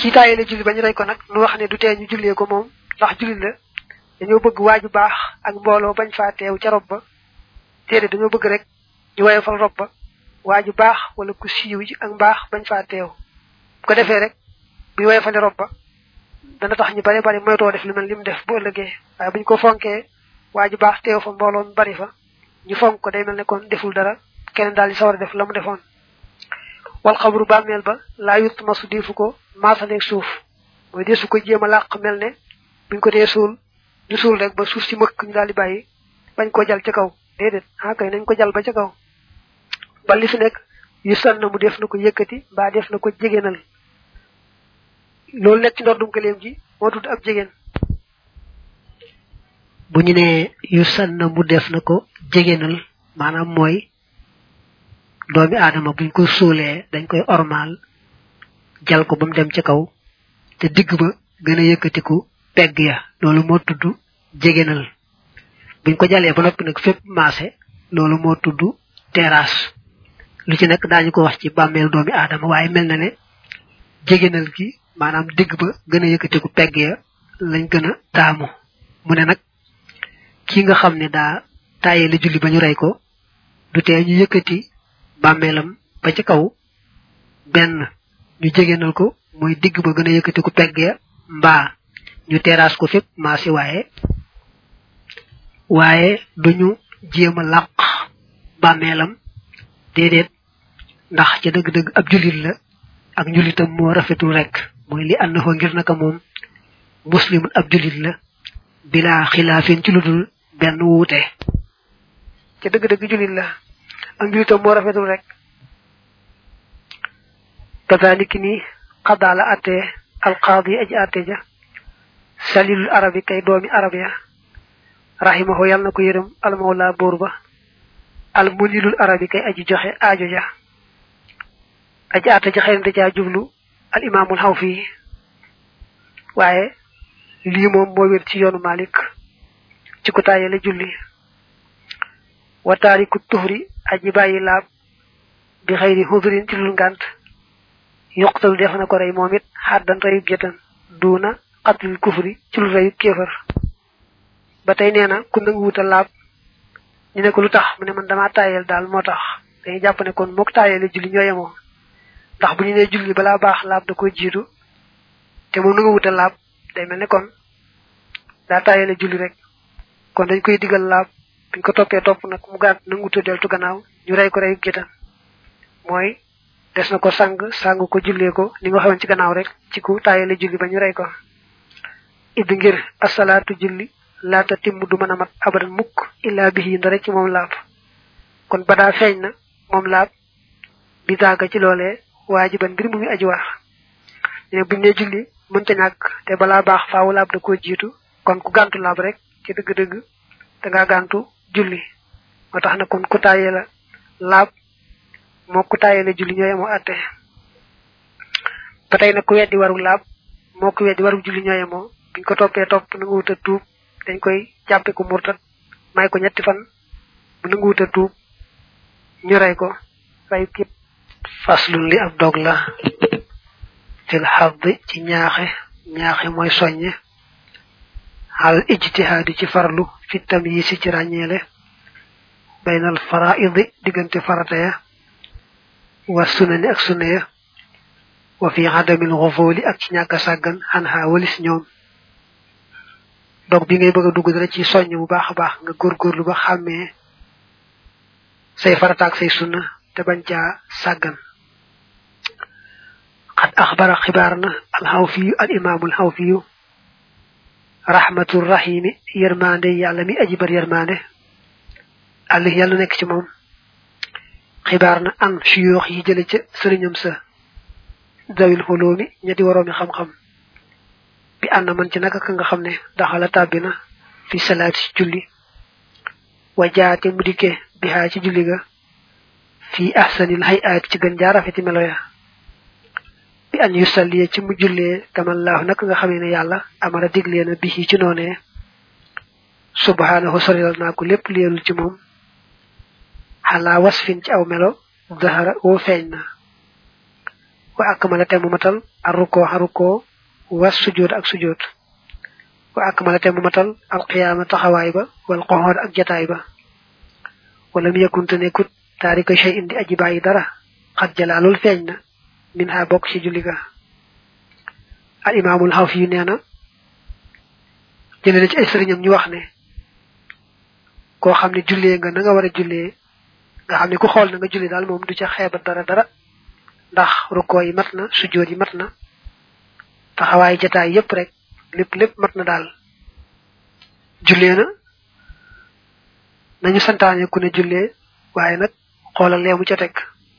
ci taayee la julli ba ñu rey ko nag nu wax ne du tee ñu jullee ko moom ndax julli la dañoo bëgg waaju baax ak mbooloo bañ faa teew ca rob ba déedéet dañoo bëgg rek ñu woyofal rob ba waaju baax wala ku siiw ji ak mbaax bañ faa teew bu ko defee rek bu woyofale rob ba dana tax ñu bari bari moytoo def lu mel li mu def bu ëllëgee waaye buñ ko fonkee waaju baax teew fa mbooloo mu bari fa ñu fonk ko day mel ne kon deful dara keneen daal di sawar a def la mu defoon wal xabru bàmmeel ba laa yut masu deefu ko maasaleeg suuf mooy deesu ko jéem a làq mel ne buñ ko dee suul ñu suul rek ba suuf si mëkk ñu daal di bàyyi bañ ko jal ca kaw déedéet ah kay nañ ko jal ba ca kaw ba li fi nekk yu san na mu def na ko yëkkati mbaa def na ko jegéenal loolu nekk ci ndordum gëleem ji moo tudd ab jegéen bu ñu nee yu san na mu def na ko jegéenal maanaam mooy doomi aadama buñ ko suulee dañ koy ormaal jal ko ba mu dem ca kaw te digg ba gën a yëkkatiku pegg ya loolu moo tudd jegéenal buñ ko jalee ba noppi nag fépp maase loolu moo tudd terrasse lu ci nekk daañu ko wax ci bàmmeel doomi aadama waaye mel na ne jegéenal gi maanaam digg ba gën a yëkkatiku pegg ya lañ gën a taamu mu ne nag ki nga xam ne daa tàyyee la julli ba ñu rey ko du tee ñu yëkkati bàmmeelam ba ci kaw benn ñu jegéenal ko mooy digg ba gën a yëkkatiku pegg ya mbaa ñu terrasse ko fépp maasi waaye waaye duñu jéem a làq bàmmeelam déedéet ndax ca dëgg-dëgg ab jullit la ak njullitam moo rafetul rek mooy li ànd fa ngir naka moom muslimun ab jullit la bilaa xilaafin ci lu dul benn wuute ca dëgg-dëgg jullit la ak njullitam moo rafetul rek kazaliki ni xadaa la attee alqaadi aji atte ja salilul arabi kay doomi arab ya rahimahu yàlla na ko yërëm almawla buur ba al munilul arabi kay aji joxe aajo ja aji atte ja xëy na da caa jublu al imaamul xaw fii waaye lii moom moo wér ci yoonu malik ci ku tàyyee la julli wa taariku tuhri aji bàyyi laab bi xëyri hudrin ci lul ngànt yuqtalu def na ko rey moom it xaddan reyub jëtan duuna xatlil kufri ci lu reyub kéefar ba tey nee na ku nangu wuta laab ñu ne ko lu tax mu ne man damaa taayel daal moo tax dañuy jàpp ne kon mook taayele julli ñoo yemoo ndax bu ñu nee julli balaa baax laab da ko jiitu te moom nangu wuta laab day mel ne kon daa taayele julli rek kon dañ koy digal laab buñ ko toppee topp nag mu gàtt nangu wuta deltu gannaaw ñu rey ko reyub jëtan mooy des na ko sang sang ko jullee ko ni nga xamoon ci gannaaw rek ci ku taayale julli ba ñu rey ko id ngir asalaatu julli laata timm du mën a mat abadan mukk illaa bihi ndare ci moom laab kon ba daa feeñ na moom laab bi daaga ci loolee waajiban mbir mu muy aji war ne buñ ne julli mënta ñàkk te balaa baax faawu laab da koo jiitu kon ku gàntu laab rek ci dëgg-dëgg da ngaa gàntu julli moo tax na kon ku taayee la laab moo ku taayee la julli ñooye moo atte ba tey nag ku weddi waru laab moo ku weddi waru julli ñooye moo buñ ko toppee topp na nga wut a tuub dañ koy jàppe ko murtat may ko ñetti fan bu nangu wut a tuub ñu rey ko rey képp faslun li ab dog la fil xadd ci ñaaxe ñaaxe mooy soññe xal ijtihaadi ci farlu fi tamyiisi ci ràññeele baynal faraidi diggante farata ya wa sunani ak sunna ya wa fi adamil xufooli ak ci ñàkk a sàggan xan xaa walis ñoom dog bi ngay bëgg a dugg dara ci soññ bu baax a baax nga góorgóorlu ba xàmmee say farata ak say sunna te bañ caa sàggan xad axbara xibaar na alxawfiyu al imaamul xawfiyu rahmatur rahimi yërmande yàlla mi aji bar yërmande àll yàlla nekk ci moom xibaar na an suyoox yi jële ca sëriñam sa dawil xuloomi ñetti waroomi xam-xam bi ànd man ci naka ka nga xam ne daxala tàbbi na fi salaati ci julli wa jaate mu dikke bihaa ci julli ga fi ahsanil hayaati ci gën jaa rafeti melo ya bi an yusalliya ci mu jullee kamallaahu naka nga xamee ne yàlla amara diglee na bi ci noonee subhaanahu sorilal naa ko lépp leelul ci moom xalaa wasfin ci aw melo dahara woo feeñ na wa akmala te mu matal arruko haruko wa sujud ak sujud wa akmala te mu matal al qiyama taxawaay ba wal qoxoor ak jataay ba wala mi yakun te nekkut taarika shay indi aji bàyyi dara xat jalaalul feeñ na min ha bokk ci julli ga al imaamul xawfi yu nee na jëlee na ci ay sëriñam ñu wax ne koo xam ne jullee nga na nga war a jullee nga xam ne ku xool na nga julli daal moom du ca xeebat dara dara ndax rukkoo yi mat na sujjóot yi mat na taxawaay jataay yépp rek lépp lépp mat na daal jullee na nañu santaane ku ne jullee waaye nag xoolal leemu ca teg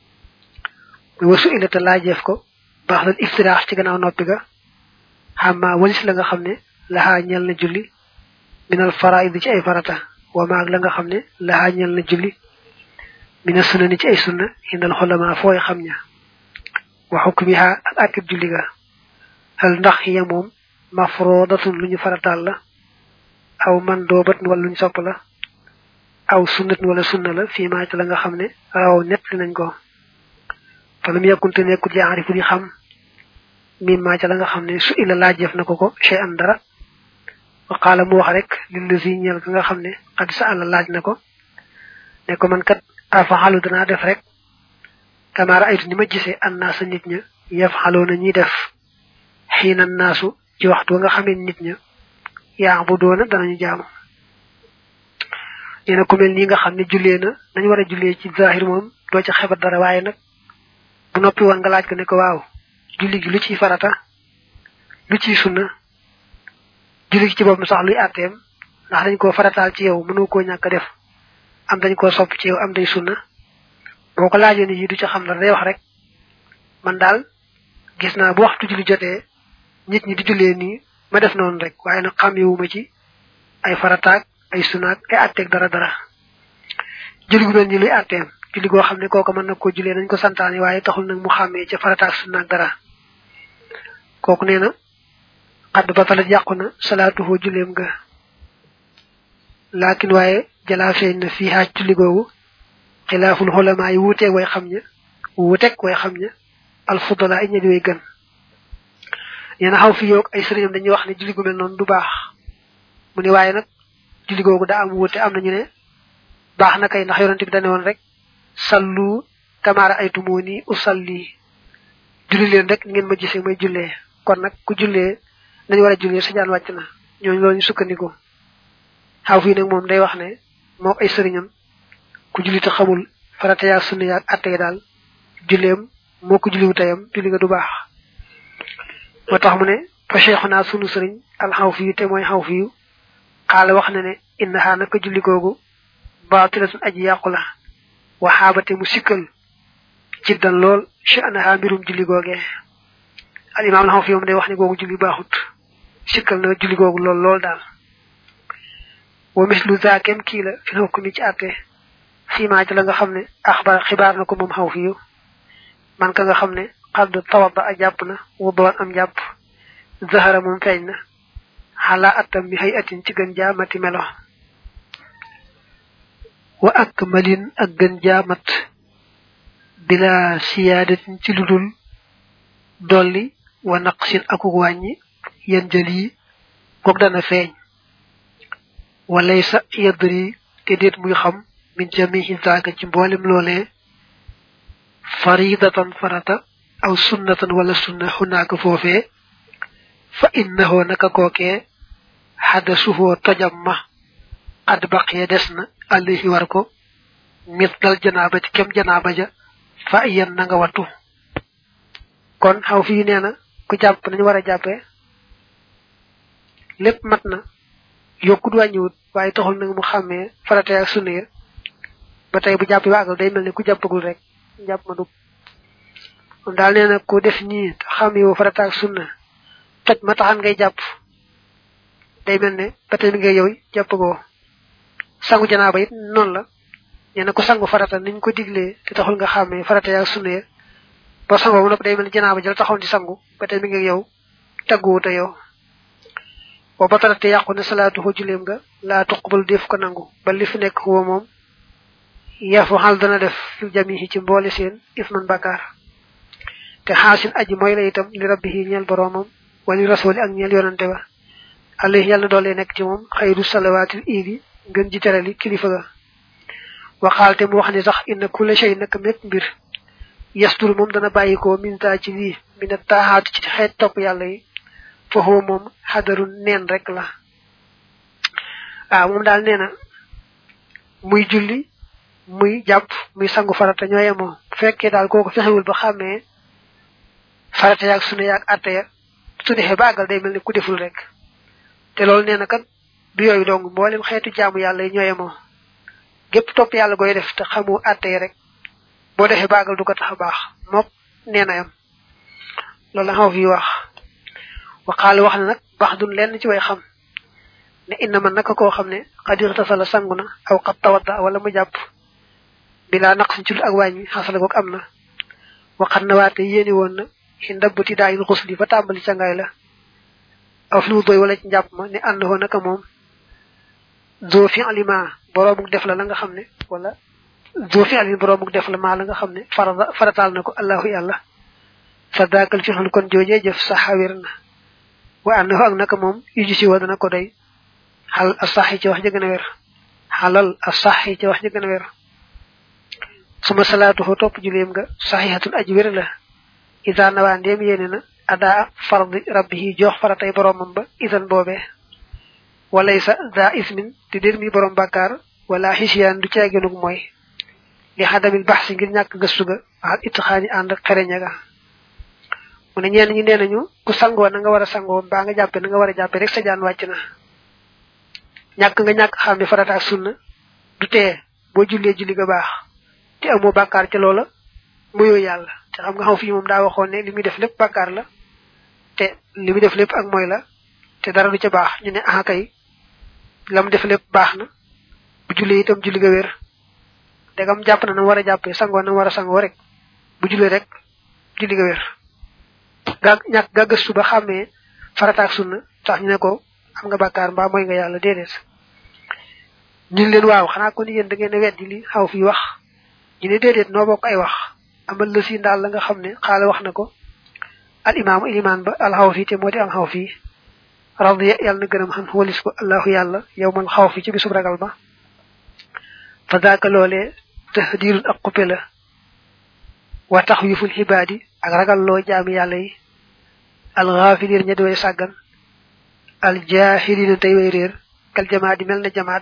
muy wasu illa te laajeef ko baax lan iftiraax ci gannaaw noppi ga xamma walis la nga xam ne laxaa ñel na julli minal faraid ci ay farata wa maag la nga xam ne laxaa ñel na julli mina sunna ni ci ay sunna indal xolama fooy xam ña wa xukmiha ak akib julli ga hal ndax ya moom mafrodatun lu ñu farataal la aw man doobat wala lu ñu sopp la aw sunnat wala sunna la fii maa ci la nga xam ne raw net li nañ ko falam yakkunte nekkut li arifu di xam min maa ca la nga xam ne su ila laajeef na ko ko chey an dara wa qaala mu wax rek lillazi ñeel ka nga xam ne xad sa àlla laaj na ko ne ko man kat afaxalu danaa def rek kamaara aytu ni ma gisee an naasa nit ña yafxaloo na ñuy def xiina naasu ci waxtu nga xamee nit ña yaa bu doona danañu jaamu nee na ku mel nii nga xam ne jullee na nañu war a jullee ci zahir moom doo ca xebat dara waaye nag bu noppi woon nga laaj ko ne ko waaw julli gi lu ciy farata lu ciy sunna julli gi ci boppam sax luy àtteem ndax dañ koo farataal ci yow mënoo koo ñàkk def am dañ koo sopp ci yow am day sunna boo ko laajee ni yi du ca xam dara day wax rek man daal gis naa bu waxtu julli jotee nit ñi di jullee nii ma def noonu rek waaye nag xàmmewuma ci ay farataak ay sunaak ay àtteeg dara dara julli gu mel ni luy àtteem julli goo xam ne kooku mën na koo jullee nañ ko santaane waaye taxul nag mu xàmmee ca farataak sunaak dara kooku nee na xadd ba talat yàqu na salaatuhoo julleem ga laakin waaye jalaa feeñ na fii xaaj julli googu xilaaful xolamaa yi wuuteeg way xam ña wuuteeg way xam ña alfudala ay ña di way gën nee na xaw fi yoog ay sëriñam dañuy wax ne julli gu mel noonu du baax mu ne waaye nag julli googu daa am wuute am nañu ne baax na kay ndax yonente bi dane woon rek sallu kamaara ay tumoo ni usalli julli leen rek ngeen ma gisee may jullee kon nag ku jullee nañu war a jullee sa jaan wàcc na ñooñu loolu ñu sukkandiku xaw fii nag moom day wax ne moo ay sëriñam ku julli te xamul farata yaa sunna yaa atte daal julleem moo ko julliwu tayam julli nga du baax moo tax mu ne fa cheikhuna sunu sëriñ al xaw fiyu te mooy xaw fiyu xaala wax na ne innaha naka julli googu baatilatun aji yàqu la waxaabate mu sikkal jiddan lool sha'naha mbirum julli googee al imam al xaw fiyu moom day wax ne googu julli baaxut sikkal na julli googu lool lool daal wa mislu zaakem kii la fi hukmi ci àtte fiimaa ci la nga xam ne axbar xibaar na ko moom xaw fiyu man ka nga xam ne xadd tawaba a jàpp na wudoon am jàpp zahara moom feeñ na xalaa attam mi xëy atin ci gën jaamati melo wa ak malin ak gën jaamat bila siyaadatin ci ludul dolli wa naqsin akuk wàññi yen jël yi goog dana feeñ walaysa yadri te déet muy xam min jamihi zaaka ci mboolem loolee faridatan farata aw sunnatan wala sunna xunaaka foofee fa innahu naka kookee xadasuhoo tojam ma xad baqiya des na alayhi war ko mit dal janaaba ci kem janaaba ja fa yen na nga wattu kon xaw fii nee na ku jàpp nañu war a jàppee lépp mat na yokkut wàññiwut waaye taxul nag mu xàmmee farate ak sunna ya ba tey bu jàpp waagal day mel ne ku jàppagul rek jàpp ma dug moom daal nee na ku def nii xam yow farata ak sunna toj ma taxan ngay jàpp day mel ne ba tey mi ngay yow jàppagoo sangu janaaba it noonu la nee na ku sangu farata niñ ko diglee te taxul nga xàmmee farata ak sunna ya ba sangoo mu nopp day mel ne janaaba jël taxoon di sangu ba tey mi ngay yow tagguwu te yow wa batarate yàqu ne salaatu ko juleem nga laa tuqbal def ko nangu ba li fi nekk huwa moom yafu xal dana def fil jamihi ci mboole seen isman bakkaar te xaasin aji mooy la itam li rabbihi ñeel boroomam wali rasuli ak ñeel yonante ba alayhi yàlla doole nekk ci moom xayru salawaatil iidi ngën ji terali kilifa ga waxaal te mu wax ni sax inna kulla shay naka mépp mbir yastur moom dana bàyyikoo minta ci lii mina taaxaatu ci xeet topp yàlla yi foofu moom xadaru neen rek la waaw moom daal nee na muy julli muy jàpp muy sangu farata ñoo yemoo bu fekkee daal kooku fexewul ba xàmmee farata yaag sunu yaag atte ya su defee ba àggal day mel ni ku deful rek te loolu nee na kat du yooyu dong mboolem xeetu jaamu yàlla yi ñoo yemoo gépp topp yàlla goy def te xamu atte yi rek boo defee ba àggal du ko tax a baax mook nee na yam loolu la xaw fi wax waxaale wax na nag baax dun lenn ci way xam ne inna man naka koo xam ne xadir tasala sangu na aw xat tawadda wala mu jàpp bilaa naqsin ci lu ak wàññi xasala goog am na waxat na waate yéeni woon na ci ndabbati daayil xusli fa tàmbali cangaay la aw fi mu doy wala ci njàpp ma ne ànd hoo naka moom zoo fi alima boroomuk def la la nga xam ne wala zoo fi alima boroomuk def la maa la nga xam ne farata farataal na ko allahu yàlla fa daakal fi xul kon joojee jëf saxawir na wa ànd hoo ak naka moom yuji si wa dana ko doy xal a saxi ci wax ji gën a wér xalal a saxi ci wax ji gën a wér suma salaatu fo topp juleem nga saxihatun aji wér la isa nawaa ndéem yéene na adaa fardi rabbihi jox faratay boromam ba isan boobee walaysa daa ismin te dér mi borom bàkkaar wala xisiyaan du ceegenug mooy li xadamil bax si ngir ñàkk gëstu ga waxal itixaani ànd ak xereña ga mu ne ñenn ñi nee nañu ku sangoo na nga war a sangoo mbaa nga jàppe na nga war a jàppe rek sa jaan wàcc na ñàkk nga ñàkk xam ne farata ak sunna du tee boo jullee julli ga baax te amoo bàkkaar ca loola muyoo yàlla te xam nga xaw fii moom daa waxoon ne li muy def lépp bàkkaar la te li muy def lépp ak mooy la te dara du ca baax ñu ne ah kay la mu def lépp baax na bu jullee itam julli ga wér dagam jàpp na na war a jàppee sangoo na war a sangoo rek bu jullee rek julli ga wér gaa ñàkk gaa gëstu ba xàmmee farata ak sunna tax ñu ne ko am nga bàkkaar mbaa mooy nga yàlla déedéet ñu leen waaw xanaa kon yéen da ngeen a weddi li xaw fii wax ñu ne déedéet noo bokk ay wax amal la si ndaal la nga xam ne xaala wax na ko al imaamu ilimaan ba al xaw fii te moo di am xaw fii radiya yàlla na gërëm xam walis ko allahu yàlla yow man xaw fi ci bisub ragal ba fa daaka loolee tahdirun ak xuppe la wa tax yuful xibaadi ak ragal loo jaami yàlla yi al xaafiliin ña di way sàggan al jaahiliina tey way réer kal jamaat di mel na jamaat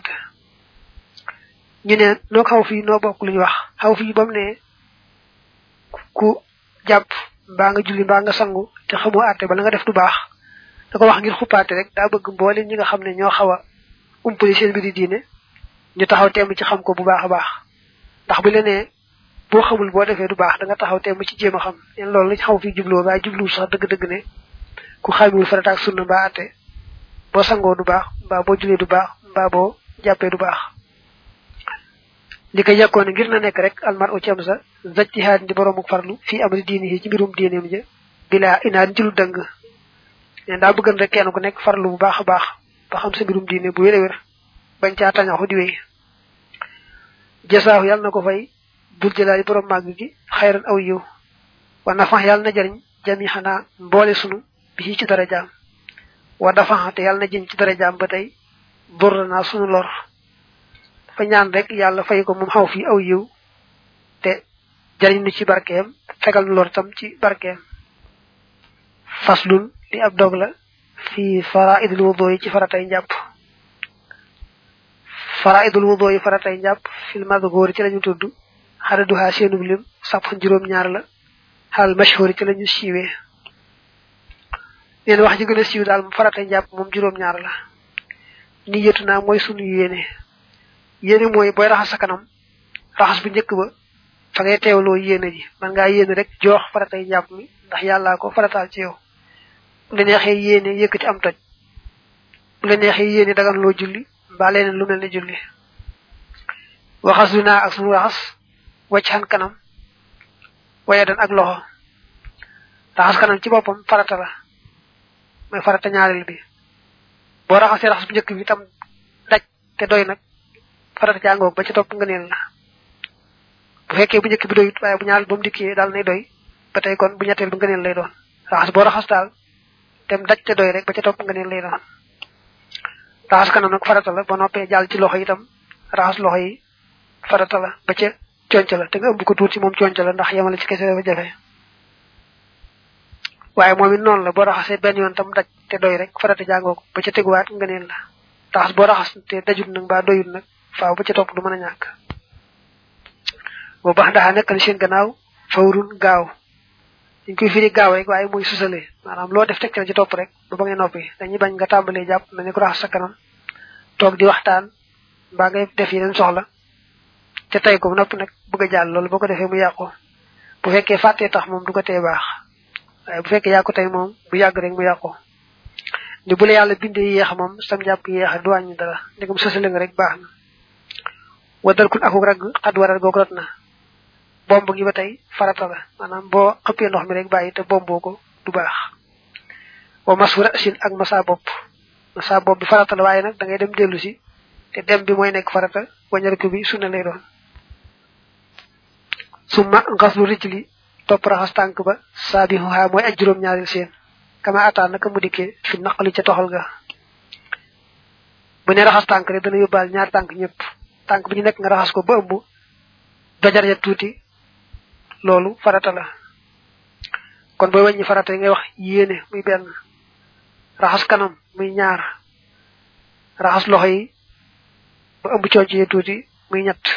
ñu ne noo xaw fii noo bokk lu ñu wax xaw fii ba mu ne ku jàpp mbaa nga julli mbaa nga sangu te xamoo àtte ba la nga def du baax da ko wax ngir xuppaate rek daa bëgg mboolem ñi nga xam ne ñoo xaw a umpali seen mbiri diine ñu taxaw temm ci xam ko bu baax a baax ndax bu lenee boo xamul boo defee du baax da nga taxaw temm ci jéem a xam leen loolu lañ xaw fii jubloo waaye jubluwul sax dëgg-dëgg ne ku xamiwul farata ak sunna mbaa àtte boo sangoo du baax mbaa boo julee du baax mbaa boo jàppee du baax li ko yàkkoon ngir na nekk rek almar u ci am sa zajtihaad di boroomu farlu fii amri diini yi ci mbirum diineem ja bilaa inaan ci lu dëng ne daa bëggan rek kenn ku nekk farlu bu baax a baax ba xam sa mbirum diine bu wér a wér bañ caa tañaxu di wéy jasaahu yàlla na ko fay dul jëlaali borom màgg gi xayran aw yiw wa nafax yàlla na jariñ jami xanaa mboole sunu bi ci dara jaam wa dafa te yàlla na jëm ci dara jaam ba tey dur naa sunu lor fa ñaan rek yàlla fay ko moom xaw fii aw yiw te jariñ nu ci barkeem fegal nu lor tam ci barkeem faslun li ab dog la fi faraidul wudu yi ci faratay njàpp faraidul wudu yi faratay njàpp fil madhkur ci lañu tudd xaraduha seenub lim sàpp juróom ñaar la xal mashhur ci lañu siiwee neen wax ji gën a siiw daal faratay njàpp moom juróom ñaar la ni yetu naa mooy sunu yéene yéene mooy booy raxas sa kanam raxas bu njëkk ba fa ngay teewloo yéene ji man ngaa yéene rek joox faratay njàpp mi ndax yàllaa ko farataal ci yow bu la neexee yéene yëkkati am toj bu la neexee yéene dagan loo julli mbaa leneen lu mel ne julli waxas lu naa ak sunu raxas wacc xan kanam waye dan ak loxo raxas kanam ci boppam farata la mooy farata ñaareel bi boo raxasee raxas bu njëkk bi tam daj te doy nag farata jàngoog ba ci topp nga neel la bu fekkee bu njëkk bi doyut waaye bu ñaareel ba mu dikkee daal nay doy ba tey kon bu ñetteel bu ngëneel lay doon raxas boo raxas daal dem daj te doy rek ba ca topp ngëneel lay doon raxas kanam nag farata la ba noppee jàll ci loxo itam raxas loxo yi farata la ba ca conc la te nga ëmb ko tuuti moom conc la ndax yemale ci kese dafa jafe waaye moom it noonu la boo raxasee benn yoon tam daj te doy rek farata jàngoo ko ba ca teguwaat ngëneel la raxas boo raxas te dajut nag mbaa doyut nag faaw ba ca topp du mën a ñàkk boo baax ndaxa nekk na seen gannaaw fawrun gaaw dañ koy firi gaaw rek waaye muy susale maanaam loo def tegtal ci topp rek ba ba ngay noppi dañuy bañ nga tàmbalee jàpp na ne ko raxas sa kanam toog di waxtaan mbaa ngay def yeneen soxla te tey ko noppi nag bëgg a jàll loolu boo ko defee mu yàqu bu fekkee fàttee tax moom du ko tee baax waaye bu fekkee yaa ko tey moom bu yàgg rek mu yàqu ni bu la yàlla bindee yéex moom sam jàpp yéex du wàññi dara ndegam susale nga rek baax na wadal kun akuk ragg xad waral googu rot na bomb gi ba tey farata la maanaam boo xëppee ndox mi rek bàyyi te bomboo ko du baax wa masura sin ak masa bopp masa bopp bi farata la waaye nag da ngay dem dellu si te dem bi mooy nekk farata wañariku bi sunna lay doon summa ngaslu rijli topp raxas tànk ba saabihuha mooy aj juróom ñaaril seen kama ataan naka mu dikkee fi naqali ca toxal ga bu ne raxas tànk rek dana yóbbaal ñaar tànk ñëpp tànk bi ñu nekk nga raxas ko ba ëmb dojar ya tuuti loolu farata la kon booy wàññi farata yi ngay wax yéene muy benn raxas kanam muy ñaar raxas loxo yi ba ëmb cooc ya tuuti muy ñett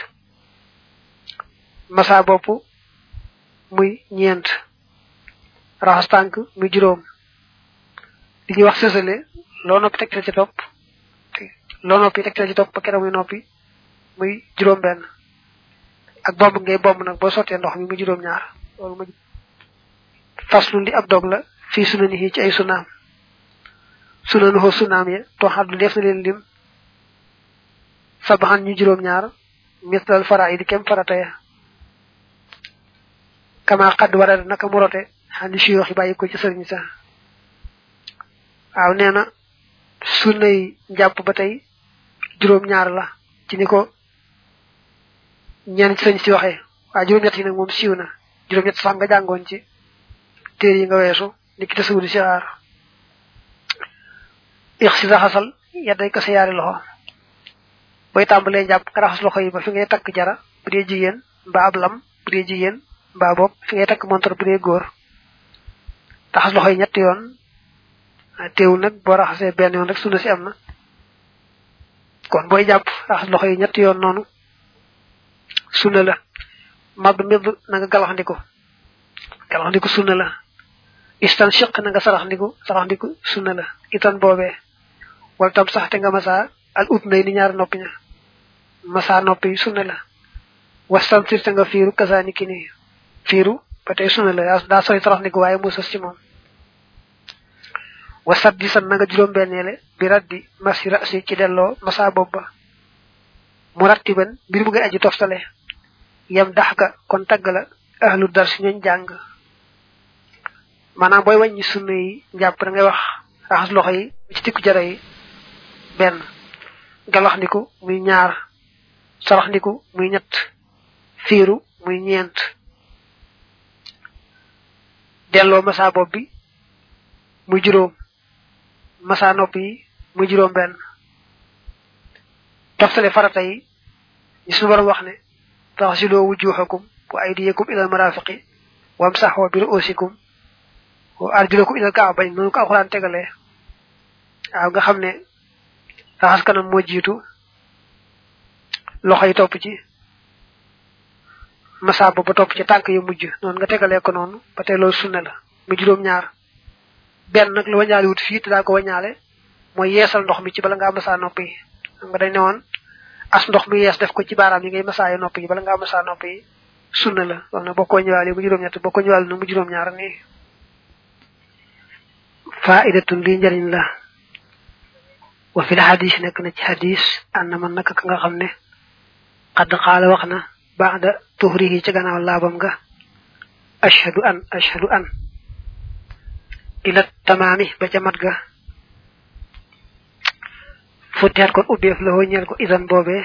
masa bopp muy ñeent raxas tànk muy juróom li ñuy wax sësale loo noppi tegtal ci topp loo noppi tegtal ci topp ba keroog muy noppi muy juróom benn ak bomb ngay bomb nag boo sottee ndox mi muy juróom ñaar loolu ma faslu li ab dog la fii sunani yi ci ay sunaam sunanu xoo sunaam ya tooxaat lu def na leen lim sabaxan ñu juróom ñaar mislal fara yi di kem farata ya kama xadd waral naka mu rote xandi si yoo bàyyi ko ci sëriñ sa waaw nee na sunnay njàpp ba tey juróom ñaar la ci ni ko ñenn ci sëñ si waxee waaye juróom-ñett yi nag moom siiw na juróom-ñett sax nga jàngoon ci téere yi nga weesu ni ki tasawudi si xaar ix si raxasal yadday ko sa yaari loxo booy tàmbalee jàpp nga raxas loxo yi ba fi ngay takk jara bu dee jigéen mbaa ab lam bu dee jigéen mbaa bopp fi ngay takk montor bu dee góor raxas loxo yi ñetti yoon teewul nag boo raxasee benn yoon rek sunna si am na kon booy jàpp raxas loxo yi ñetti yoon noonu sunna la mab medd na nga galaxndiku galaxndiku sunna la istan shiq na nga saraxndiku saraxndiku sunna la itan boobee wala tam sax te nga masa al ut nay ni ñaar noppi ña masa noppi sunna la wastan sir te nga fiiru kasaani ki ni fiiru ba tey sunna la daa sooy saraxndiku waaye mu sës ci moom wasat di san na nga juróom benneele bi raddi masi rasi ci delloo masa bopp ba mu rattiban mbir mu ngay aji toftale yam dax ka kon tagg la ahlu dar si ñooñ jàng maanaam booy wàññi sunna yi njàpp da ngay wax raxas loxo yi ci tikku jara yi benn galax ndiku muy ñaar sarax ndiku muy ñett fiiru muy ñeent delloo masa bopp bi muy juróom masa nopp yi muy juróom benn toftale farata yi ñi suñu borom wax ne taxsiloo wujuhakum wa aydiyakum ila marafiqi wamsaxoo bi ruusikum wa arjulakum ila kaabayn noonu ko alxuraan tegalee waaw nga xam ne raxas kanam moo jiitu loxo yi topp ci masa ba ba topp ci tànk yu mujj noonu nga tegalee ko noonu ba tey loolu sunna la mu juróom ñaar benn nag la wañaale wut fii te daa ko wañaale mooy yeesal ndox mi ci bala ngaa masa nopp yi xam nga dañ ne woon as ndox mi yees def ko ci baaraam yi ngay masaaye nopp yi bala ngaa masaa nopp yi sunna la loolu nag boo ko ñëwaale mu juróom-ñett boo ko ñëwaale nag mu juróom-ñaar nii faidatun lii njëriñ la wa fil hadis nekk na ci hadis ànd man naka ka nga xam ne xadd xaala wax na baada tuhrihi ci gannaaw laabam nga ashhadu an ashhadu an ila tamaami ba ca mat ga futteet kon ubbeef la ñeel ko idan boobee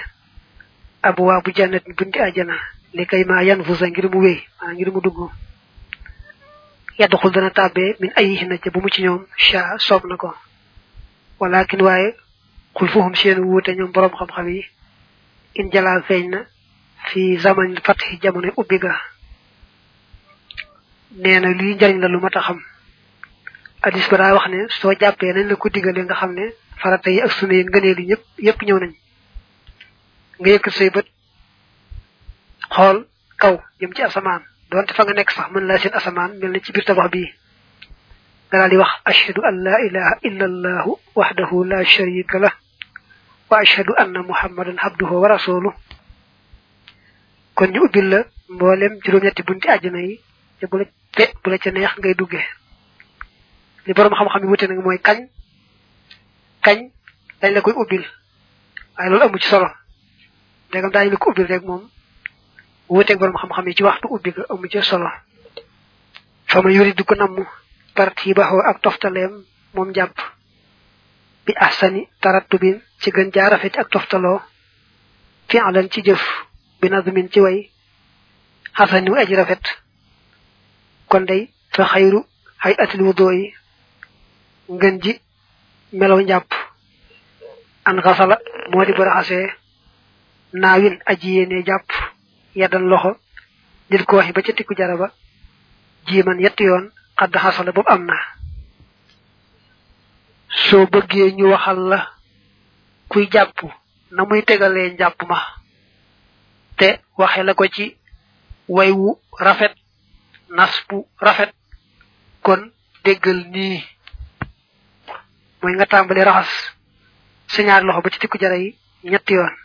abuwaa bu jannat bunti àjjana li kay maa yan fusa ngir mu wéy maanaam ngir mu dugg yadxul dana tàbbee min ayihinna ca bu mu ci ñoom sha soob na ko walakin waaye xul fuhum seen wuute ñoom boroom xam-xam yi in jalaa feeñ na fi zaman fatxi jamono ubbi ga nee na lii njariñ la lu mat a xam hadis ba daa wax ne soo jàppee nañ la ko digale nga xam ne farata yi ak sunna yi ngëneel yi ñëpp yëpp ñëw nañ nga yëkkat say bët xool kaw jëm ci asamaan donte fa nga nekk sax mën laa seen asamaan mel na ci biir tabax bii nga daal di wax ashhadu an la ilaha illa allahu wahdahu la sharika lah wa ashhadu anna muhammadan abduhu wa rasuluh kon ñu ubbil la mboolem juróom-ñetti bunti àjjana yi te bu la te bu la ca neex ngay dugge li borom xam-xam yi wute nag mooy kañ kañ dañ la koy ubbil waaye loolu amu ci solo ndegam daañu la ko ubbil rek moom wuteeg borom xam-xam yi ci waxtu ubbi ga amu ci solo fa ma yuri du ko namm parti baxoo ak toftaleem moom jàpp bi ahsani tarattubin ci gën jaa rafet ak toftaloo fi alan ci jëf bi nazmin ci way xasani wu aji rafet kon day fa xayru hay atil wudo yi ngën ji melaw njàpp an xasala moo di baraxasee naawin aji yéene jàpp yaddan loxo nit ko waxi ba ca tikku jaraba jiiman yetti yoon xadd xasala boobu am na soo bëggee ñu waxal la kuy jàpp na muy tegalee njàpp ma te waxe la ko ci way wu rafet nas bu rafet kon déggal nii mooy nga tàmbali raxas sa ñaari loxo ba ci tikku jara yi ñetti yoon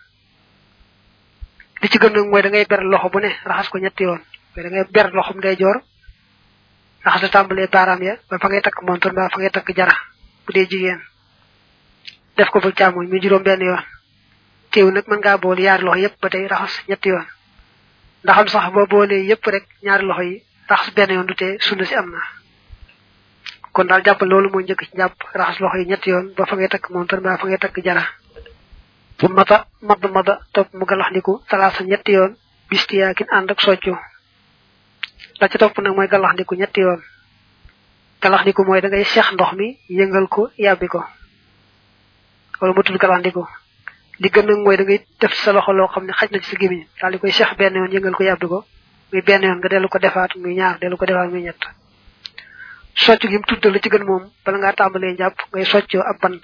li ci gën nag mooy da ngay ber loxo bu ne raxas ko ñetti yoon mooy da ngay ber loxom day joor raxas la tàmbalee baaraam ya ba fa ngay takk montor ba fa ngay takk jara bu dee jigéen def ko fa càmmoñ muy juróom benn yoon teew nag mën ngaa boole yaari loxo yépp ba tey raxas ñetti yoon ndaxam sax boo boolee yépp rek ñaari loxo yi raxas benn yoon du tee sunna si am na kon daal jàppal loolu mooy njëkk ci jàpp raxas loxo yi ñetti yoon ba fa ngay takk montor ba fa ngay takk jara fu mata mad mada topp mu galaxndiku talaasa ñetti yoon bistiyaakin ànd ak soccu la ca topp nag mooy galaxndiku ñetti yoon galaxndiku mooy da ngay seex ndox mi yëngal ko yàbbi ko wala mu tudd galaxndiku li gën nag mooy da ngay def sa loxo loo xam ne xaj na ci sa gémmiñ daal di koy seex benn yoon yëngal ko yàbbi ko muy benn yoon nga dellu ko defaat muy ñaar dellu ko defaat muy ñett soccu gi mu tudd la ci gën moom bala ngaa tàmbalee njàpp ngay soccoo ab bant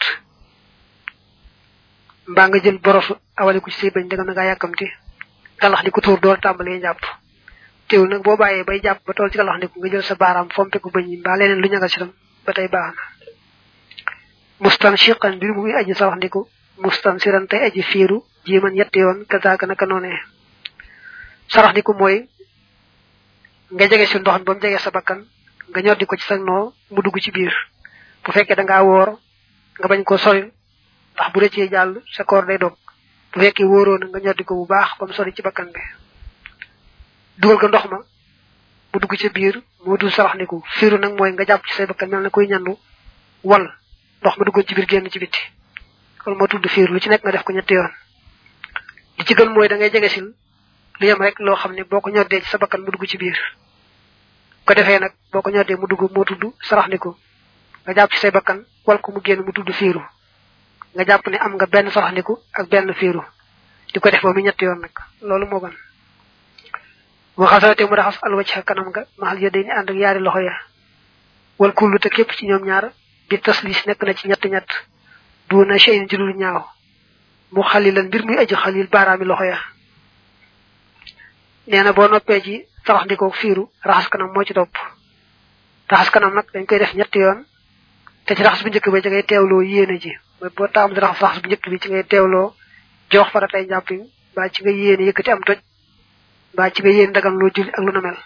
mbaa nga jël borosu awale ko ci say bañ danga na ngaa yàkkamti galax di ko tuur door tàmbalee jàpp teewul nag boo bàyyee bay jàpp ba tool ci galax ndiku nga jël sa baaraam fompe ko bañ yi mbaa leneen lu ñagal si tam ba tey baax na mustan shiqan mbir muy aji sawax ndiku mustan siran tey aji fiiru jiiman yetti yoon kazaaka naka noonee sarax ndiku mooy nga jege si ndox mi ba mu jege sa bakkan nga ñoddi ko ci sa noo mu dugg ci biir bu fekkee da ngaa woor nga bañ ko sori ndax bu rëccee jàll sa koor day dog bu fekkee wóoroo na nga ñoddi ko bu baax ba mu sori ci bakkan bi dugal ko ndox ma mu dugg ci biir moo dul saraxniku fiiru nag mooy nga jàpp ci say bakkan mel na kuy ñandu wal ndox ma duggoon ci biir génn ci bitti loolu moo tudd fiiru lu ci nekk nga def ko ñetti yoon li ci gën mooy da ngay jege sil lu yem rek loo xam ne boo ko ñoddee ci sa bakkan mu dugg ci biir ko defee nag boo ko ñoddee mu dugg moo tudd saraxniku nga jàpp ci say bakkan wal ko mu génn mu tudd fiiru nga jàpp ne am nga benn saraxniku ak benn fiiru di ko def ba mu ñetti yoon nag loolu moo gën mu xasawate mu raxas alwacca kanam nga maxal ya day ni ànd ak yaari loxo ya wal kullu te képp ci ñoom ñaar bi taslis nekk na ci ñett ñett du na cheyin ci lu ñaaw mu xalilan mbir muy aji xalil baaraami loxo ya nee na boo noppee ci saraxndikoo fiiru raxas kanam moo ci topp raxas kanam nag dañ koy def ñetti yoon te ci raxas bu njëkk ba ci ngay teewloo yéene ji mooy boo taamu di raxas raxas bu njëkk bi ci ngay teewloo jox fara tey njàppiñ mbaa ci nga yéene yëkkati am toj mbaa ci nga yéene dagan loo julli ak lu na mel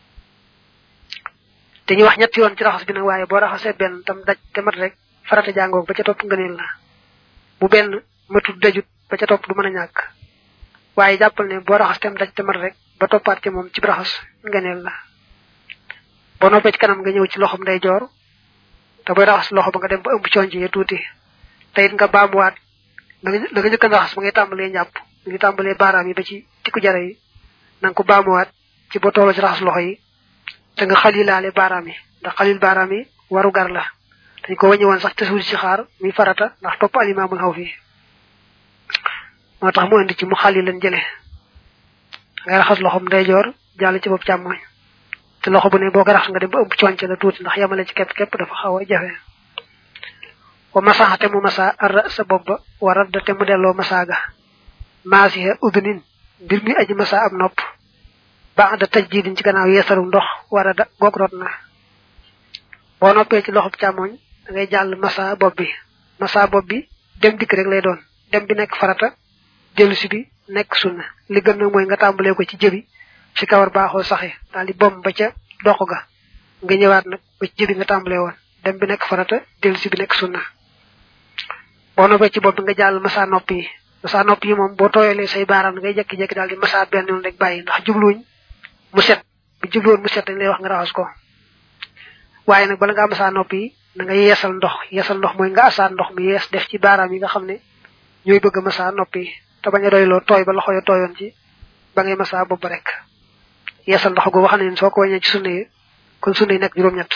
te ñu wax ñetti yoon ci raxas bi nag waaye boo raxasee benn tam daj te mat rek farata jàngoog ba ca topp ngëneel la bu benn matut dajut ba ca topp du mën a ñàkk waaye jàppal ne boo raxas tem daj te mat rek ba toppaat ci moom ci raxas ngëneel la boo noppee ci kanam nga ñëw ci loxom day joor te booy raxas loxo ba nga dem ba ëmb conc yi tuuti te it nga baamuwaat la nga njëkk a raxas ba ngay tàmbalee njàpp mu ngi tàmbalee baaraam yi ba ci tikku jara yi na nga ko baamuwaat ci boo tolloo ci raxas loxo yi te nga xalilaale baaraam yi ndax xalil baaraam yi waru gar la dañ ko wàññi woon sax te suul ci xaar muy farata ndax topp alimaamul xaw fi moo tax mu indi ci mu xali leen jële ngay raxas loxom ndeyjoor jàll ci bopp càmmoñ te loxo bu ne boo ko raxas nga dem ba ëmb conc la tuuti ndax yamale ci képp képp dafa xaw a jafe wa masaxa te mu masa ar sa bopp ba wa radda te mu delloo masaaga maasiha udnin mbir mi aji masa ab nopp ba da taj jiidin ci gannaaw yeesaru ndox war a da goog rot na boo noppee ci loxob càmmoñ da ngay jàll masa bopp bi masa bopp bi dem dikk rek lay doon dem bi nekk farata dellu si bi nekk sunna li gën nag mooy nga tàmbalee ko ci jëbi fi kawar baaxoo saxe daal di bom ba ca dox ga nga ñëwaat nag ba ci jëbi nga tàmbalee woon dem bi nekk farata dellu si bi nekk sunna boo noppee ci bopp bi nga jàll masa nopp yi masa nopp yi moom boo tooyalee say baaraam ngay jekki-jekki daal di masa benn yoon rek bàyyi ndax jubluwuñ mu set bu jubluwoon mu set dañ lay wax nga raxas ko waaye nag bala nga masa nopp yi da nga yeesal ndox yeesal ndox mooy nga asaat ndox mi yees def ci baaraam yi nga xam ne ñooy bëgg masa nopp yi te bañ a doyloo tooy ba loxo ya tooyoon ci ba ngay masa bopp rek yeesal ndox googu xam ne soo ko wàññee ci sunna yi kon sunna yi nekk juróom-ñett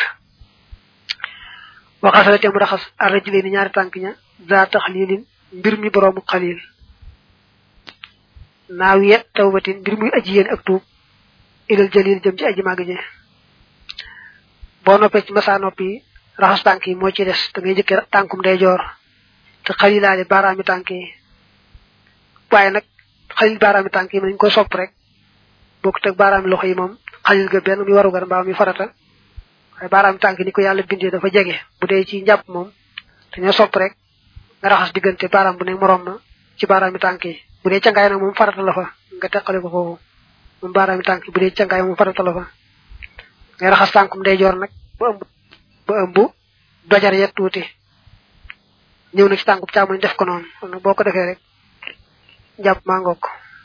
waxasale te mu raxas arrajli ni ñaari tànk ña za taxlilin mbir mi boroomu xalil naaw ye tawbatin mbir muy aji yéen ak tuub ilal jalil jëm ci aji màgg ji boo noppee ci masa nopp yi raxas tànk yi moo ci des da ngay jëkke tànkum ndeyjoor te xalilaale baaraami tànk yi waaye nag xalil baaraami tànk yi nañ ko sopp rek bokk teg baaraami loxo yi moom xalil ga benn mi warugar mbaa mi farata waaye baaraami tànk ni ko yàlla bindee dafa jege bu dee ci njàpp moom dañoo sopp rek nga raxas diggante baaraam bu ne moroom ma ci baaraami tànk yi bu dee cangaay nag moom farata la fa nga teqale ko foofu moom baaraami tànk yi bu dee cangaay moom farata la fa ngay raxas tànkum ndeyjoor nag ba ëmb ba ëmb dojar yet tuuti ñëw na ci tànkub càmmoñ def ko noonu kon nag boo ko defee rek njàpp maa ngoog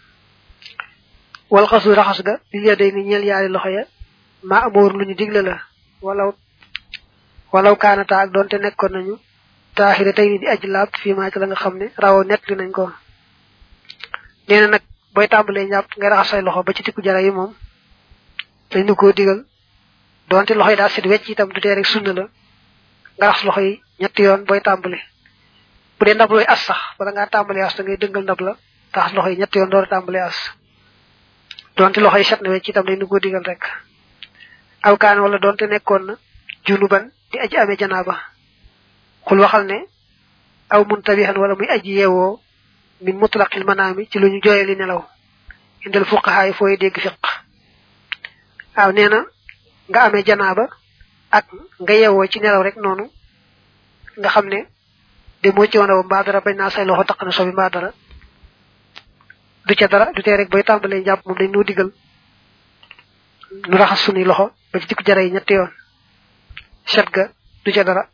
wal xasu raxas ga li ya day ni ñeel yaari loxo ya maa amoor lu ñu digle la walaw walaw kaanata ak doonte nekkoon nañu taaxira tey ni di aji laab fii maa ci la nga xam ne rawoo nett li nañ ko nee na nag booy tàmbalee njàpp ngay raxas say loxo ba ci tikku jara yi moom dañ nu koo digal doonte loxo yi daa set wecc itam du tee rek sunna la nga raxas loxo yi ñetti yoon booy tàmbale bu dee ndab looy as sax wala ngaa tàmbalee as da ngay dëngal ndab la raxas loxo yi ñetti yoon door a tàmbalee as doonte loxo yi set na wecc itam dañ nu koo digal rek aw kaan wala doonte nekkoon na junuban di aji amee janaaba xul waxal ne aw muntabihan wala muy aji yeewoo min mutlaqil manaami ci lu ñu jooye li nelaw indal fuqahaa yi fooy dégg fiq waaw nee na nga amee janaaba ak nga yeewoo ci nelaw rek noonu nga xam ne de moo ci woon mbaa dara bañ naa say loxo taq na sobi mbaa dara du ca dara du tee rek booy tàmbalee njàpp moom dañ noo digal nu raxas sunuy loxo ba ci dikku jara yi ñetti yoon set ga du ca dara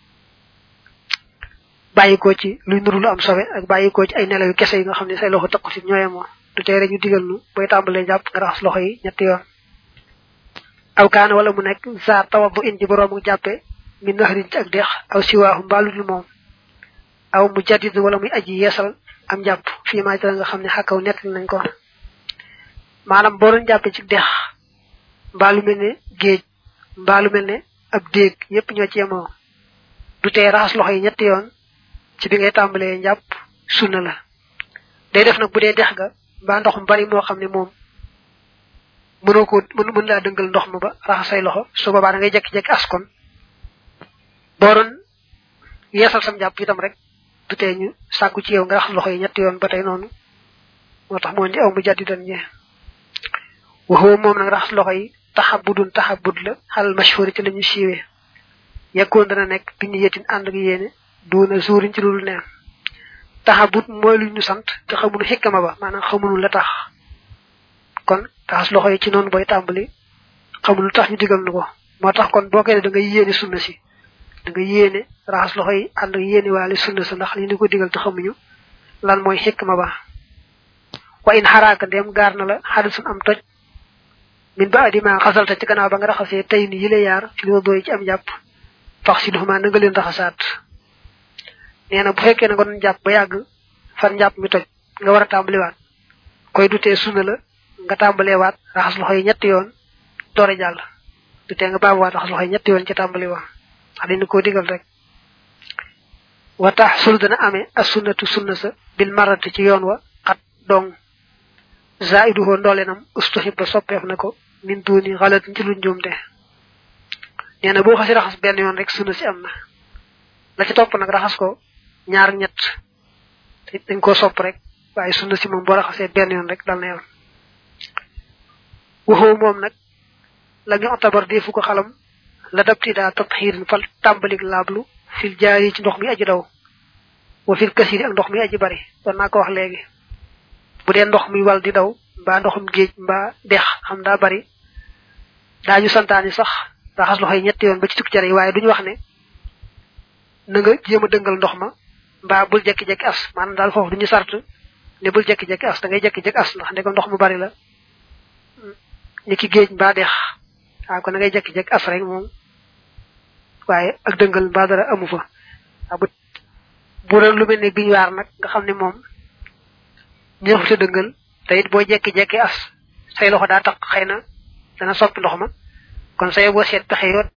bàyyikoo ci luy nuru lu am sobe ak bàyyikoo ci ay nelaw yu kese yi nga xam ne say loxo taqu ci ñooye moo du tee rek ñu digal nu booy tàmbalee njàpp nga raxas loxo yi ñetti yoon aw kaana wala mu nekk zaar tawab bu indi boroomu jàppe mi naxarin ci ak dex aw siwaahu mbaaludul moom aw mu jadid wala muy aji yeesal am jàpp fii maa ci la nga xam ne xakkaw nett nañ ko maanaam boo doon jàppe ci dex mbaalu mel ne géej mbaalu mel ne ab déeg yépp ñoo ci yemoo du tee raxas loxo yi ñetti yoon ci bi ngay tàmbalee njàpp sunna la day def nag bu dee dex ga mbaa ndox mu bari moo xam ne moom mënoo ko mën mën laa dëngal ndox ma ba raxas say loxo su boobaa da ngay jekki-jekki askon boo doon yeesal sam jàpp itam rek du tee ñu sàkku ci yow nga raxas loxo yi ñetti yoon ba tey noonu moo tax moo di aw mu jàddi dan ñe waxoo moom nag raxas loxo yi taxabudun taxabud la xalal mashhuri ci la ñu siiwee yekkoon dana nekk bi ñu yetin ànd ak yéene duuna suurin ci loolu neen taxabut mooy lu ñu sant te xamunu xikkama ba maanaam xamunu la tax kon taxas loxo yi ci noonu booy tàmbali xamul lu tax ñu digal nu ko moo tax kon boo koy ne da nga yéene sunna si da nga yéene raxas loxo yi ànd ak yéene waale sunna sa ndax li ñu ko digal te xamuñu lan mooy xikma ba wa in xaraaka ndem gaar na la xadisun am toj min ba adima xasalta ci gannaaw ba nga raxasee tey ni yile yaar ci li doy ci am jàpp fax si duxuma na nga leen raxasaat nee na bu fekkee na nga doon jàpp ba yàgg fan njàpp mi toj nga war a tàmbaliwaat koy dutee sunna la nga tàmbalee waat raxas loxo yi ñetti yoon doore jàll du tee nga baabuwaat raxas loxo yi ñetti yoon ci tàmbali wa wax dañu koo digal rek wa tax sul dana amee as sunnatu sunna sa bil marati ci yoon wa xat dong zaiduhoo ndoolenam ustuhib ba soppeef na ko min duuni xalat ci lu njuumte nee na boo xasi raxas benn yoon rek sunna si am na la ci topp nag raxas ko ñaar ñett dañ koo sopp rek waaye sunna si moom boo raxasee benn yoon rek dal na yoon waxoo moom nag la ñu otabar defu ko xalam la dabti daa tatxiirin fal tàmbalik laablu fil jaari ci ndox mi aji daw wa fil kasiri ak ndox mi aji bari doon naa ko wax léegi bu dee ndox mi wal di daw mbaa ndoxum géej mbaa dex xam daa bari daañu santaani sax raxas loxo yi ñetti yoon ba ci tukki jare yi waaye duñu wax ne na nga jéem a dëngal ndox ma mbaa bul jekki-jekki as maanaam daal foofu duñu sart ne bul jekki-jekki as da ngay jekki-jekki as ndax ndeko ndox mu bari la ni ki géej mbaa dex waaw kon da ngay jekki-jekki as rek moom waaye ak dëngal mbaa dara amu fa waaw bu bu doon lu mel ne biñ waar nag nga xam ne moom ñëw sa dëngal te it boo jekki-jekki as say loxo daa tax xëy na dana soppi ndox ma kon say boo seet pexe yoo